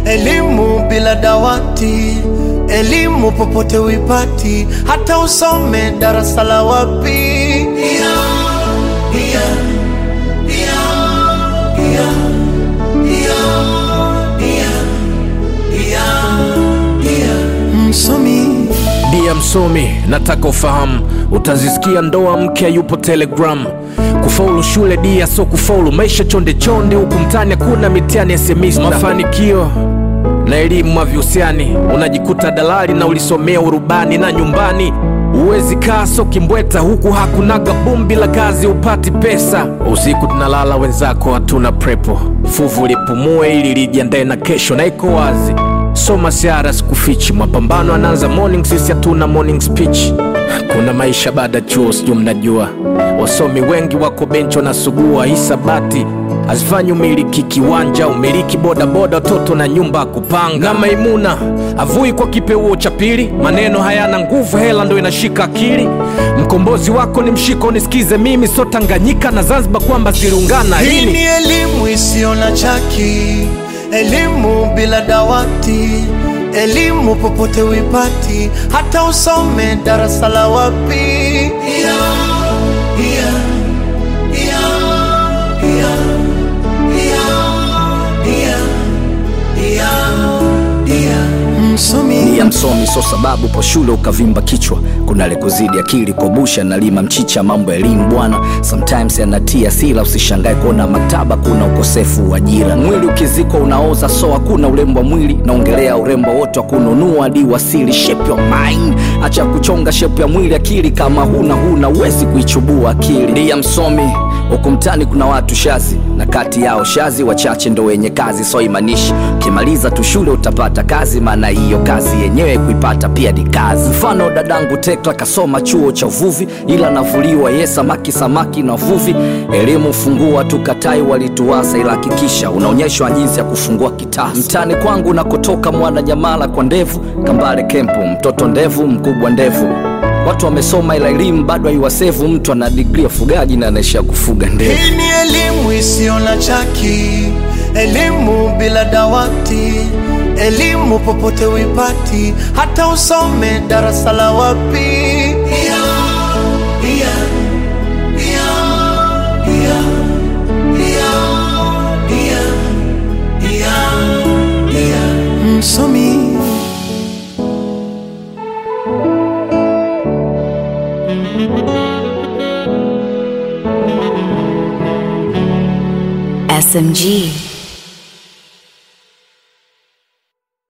elimu bila dawati, elimu popote uipati, hata usome darasa la wapi. Yeah, yeah, yeah, yeah, yeah, yeah, yeah. Msomi Dia msomi, nataka ufahamu, utazisikia ndoa mke yupo Telegram. Kufaulu shule dia so kufaulu maisha chonde chonde, huku mtani hakuna mitihani ya semista. Mafanikio na elimu havihusiani, unajikuta dalali na ulisomea urubani na nyumbani Uwezi kaa so kimbweta huku hakunaga bumbi la kazi upati pesa. Usiku tunalala wenzako hatuna prepo, fuvu lipumue ili lijiandae na kesho, na iko wazi soma siara sikufichi, mapambano anaanza morning, sisi hatuna morning speech. Kuna maisha baada ya chuo, sijui mnajua, wasomi wengi wako benchi wanasugua hisabati hazifanyi umiliki kiwanja, umiliki bodaboda, watoto na nyumba ya kupanga. Na Maimuna avui kwa kipeuo cha pili, maneno hayana nguvu, hela ndo inashika akili. Mkombozi wako ni mshiko, nisikize mimi, so Tanganyika na Zanzibar kwamba ziliungana Hii lini? ni elimu isiyo na chaki, elimu bila dawati, elimu popote uipati, hata usome darasa la wapi. Yeah, yeah, yeah, yeah, yeah, yeah, yeah. Msomi ya msomi so sababu po shule ukavimba kichwa kuna lekuzidi akili kobusha na lima mchicha mambo ya elimu bwana sometimes yanatia sila usishangae kuona maktaba kuna ukosefu wa ajira mwili ukizikwa unaoza so hakuna urembo wa mwili naongelea urembo wote wa kununua hadi wasili shape your mind acha kuchonga shape ya mwili akili kama huna huna uwezi kuichubua akili ndiya msomi huku mtani kuna watu shazi na kati yao shazi wachache ndo wenye kazi so imanishi ukimaliza tu shule utapata kazi maana hiyo kazi yenyewe kuipata pia ni kazi mfano dadangu tekla kasoma chuo cha uvuvi ila navuliwa ye samaki samaki na uvuvi elimu fungua tukatai walituasa ila hakikisha unaonyeshwa jinsi ya kufungua kitasa mtani kwangu nakotoka mwana nyamala kwa ndevu kambale kempu mtoto ndevu mkubwa ndevu watu wamesoma ila elimu bado haiwasevu mtu ana digri ya ufugaji na anaishia kufuga ndevu Hii ni elimu isiyo na chaki, elimu bila dawati, elimu popote uipati, hata usome darasa la wapi. Yeah, yeah, yeah, yeah, yeah, yeah, yeah, yeah. Msomi SMG.